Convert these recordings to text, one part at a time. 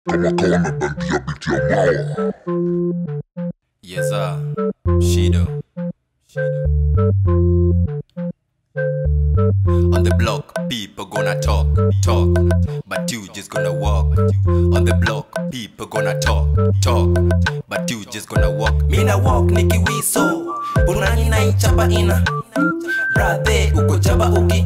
kama kawa na dandia biti ya mawa Yes, sir. Shido. On the block, people gonna talk, talk, but you just gonna walk. On the block, people gonna talk, talk, but you just gonna walk. mina walk nikiwiso burunani naichapa ina brathe uko chaba uki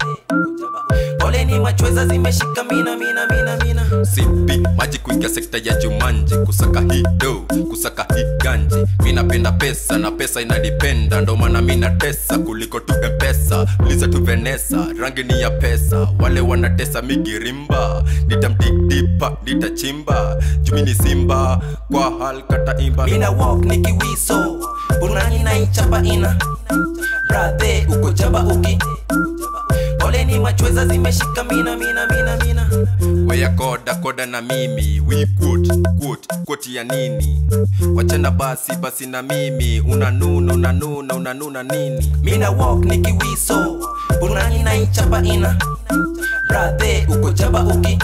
poleni machweza zimeshika mina mina mina mina sipi maji kuingia sekta ya jumanji kusaka hii do kusaka hii ganji mi napenda pesa na pesa inadipenda ndo maana mi natesa kuliko tu mpesa uliza tu venesa rangi ni ya pesa wale wanatesa migirimba nitamdikdipa nitachimba jumi ni simba kwa hal kata imba mina walk nikiwiso burunani naichapa ina brathe uko chaba uki poleni machweza zimeshika mina mina mina mina weya koda koda na mimi we quote quote quote ya nini wachana basi basi na mimi unanuna unanuna unanuna nini mina walk nikiwiso burunani naichapa ina brathe uko chaba uki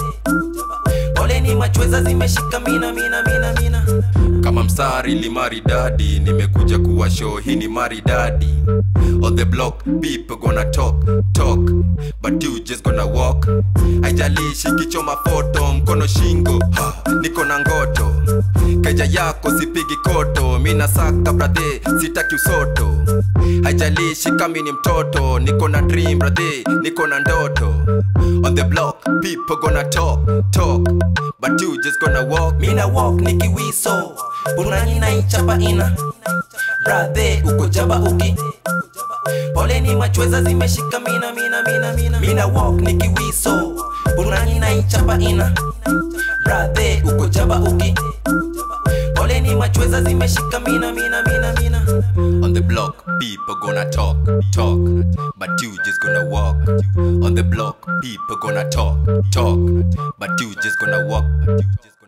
poleni machweza zimeshika mina mina mina mina kama msari limaridadi nimekuja kuwa show hii ni maridadi on the block people gonna talk talk but you just gonna walk haijalishi kichoma foto mkono shingo ha, niko na ngoto keja yako sipigi koto mina saka brathe sitaki usoto haijalishi kami ni mtoto niko na dream brathe niko na ndoto on the block people gonna talk talk but you just gonna walk mina walk nikiwiso burunani naichapa ina brathe uko chaba uki poleni machweza zimeshika mina mina mina mina mina walk nikiwiso burunani naichapa ina brathe uko chaba uki poleni machweza zimeshika mina mina mina mina On the block, people gonna talk, talk, but you just gonna walk. On the block, people gonna talk, talk, but you just gonna walk.